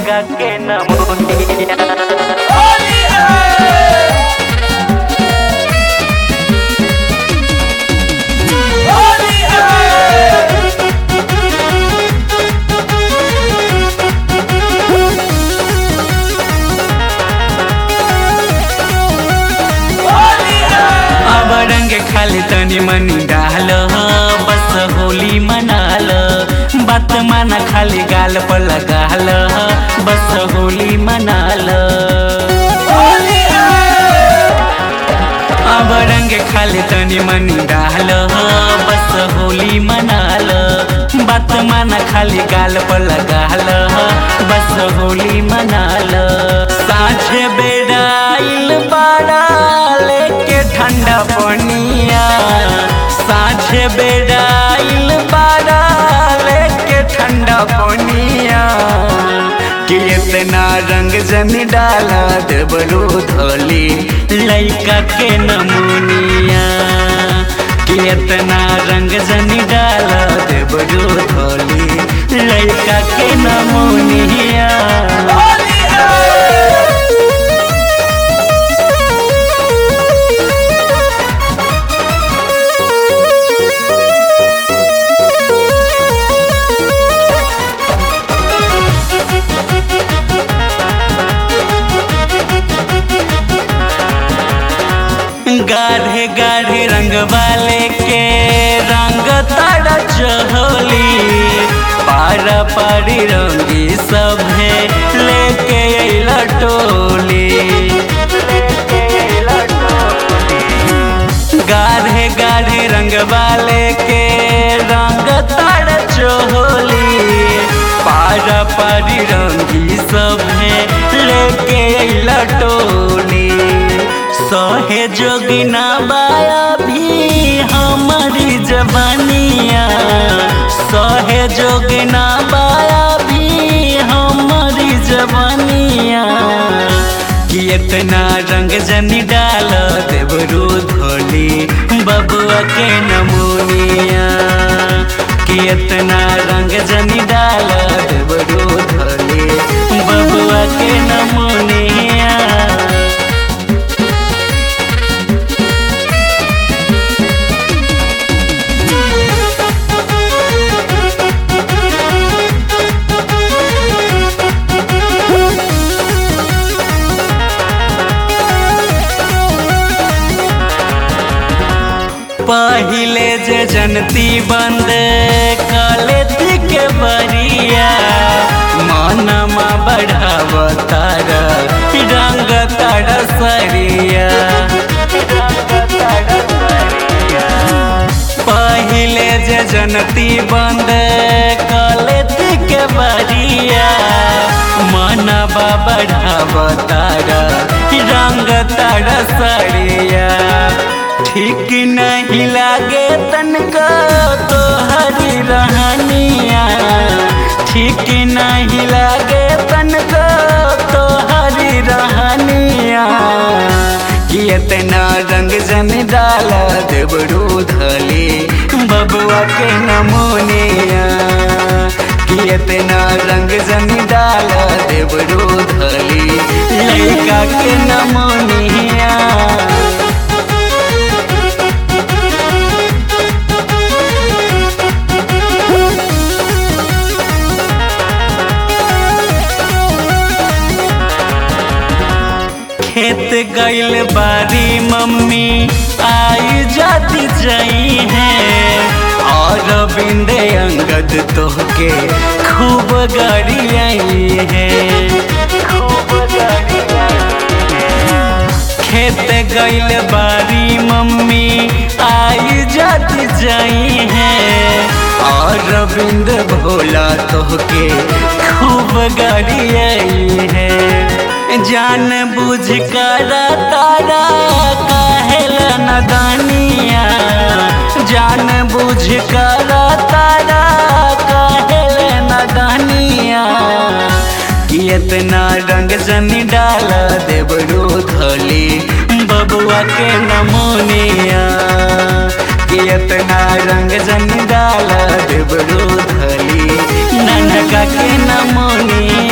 लइका के नमूनिया अब रंग खाली तनी मनी डाल बस होली मनाल बात माना खाली गाल पर लगाल बस होली मनाल अब रंग खाली तनी मनी डाल बस होली मनाल बात माना खाली गाल पर लगाल बस होली मनाल साझे बेड़ाइल बाड़ा लेके ठंडा पनिया साझे बेड़ाइल बाड़ा लेके ठंडा पनिया कि इतना रंग जन डाला देवरो धोली लइका के नमूनिया कि इतना रंग जन डाला देवरो धोली लइका के नमूनिया गाढ़े गाढ़े रंग वाले के रंग तारा चहोली पारा पारी रंगी सभे लेके अइला टोली गाढ़े गाढ़े रंग वाले के रंग तारा चहोली पारा पारी रंगी सभे लेके अइला टोली सहे जोगिना बाया भी हमारी जवानिया सहे जोगिना बाया भी हमारी जवानिया कि इतना रंग जनी डाल देवरू धोली बबुआ के नमूनिया कि इतना रंग जनी डाल देवरू धोली बबुआ के नमूनिया पहिले जे जनती बंद कलेती के बरिया मनमा बढ़ाव तार रंग तार सरिया पहिले जे जनती बंद कलेती के बरिया मनबा बढ़ाव तार रंग तार सरिया ठीक नहीं लागे तनका तो हरी रहनिया ठीक नहीं लागे तनका तो हरी रहनिया कि इतना रंग जन डाला देवरू धली बबुआ के नमूनिया कि इतना रंग जन डाला देवरू धली लड़का के नमूनिया खेत गइल बारी मम्मी आई जाती जई है और बिंदे अंगद तोहके खूब गाड़ी आई है खूब गाड़ी खेत गइल बारी मम्मी आई जाती जई है और बिंद भोला तोहके खूब गाड़ी आई है जान बुझ कर तारा काहेल नदानिया जान बुझ कर तारा काहेल नदानिया कि इतना रंग जनी डाल देवरू धली बबुआ के नमोनिया कि इतना रंग जनी डाल देवरू धली ननका के नमोनिया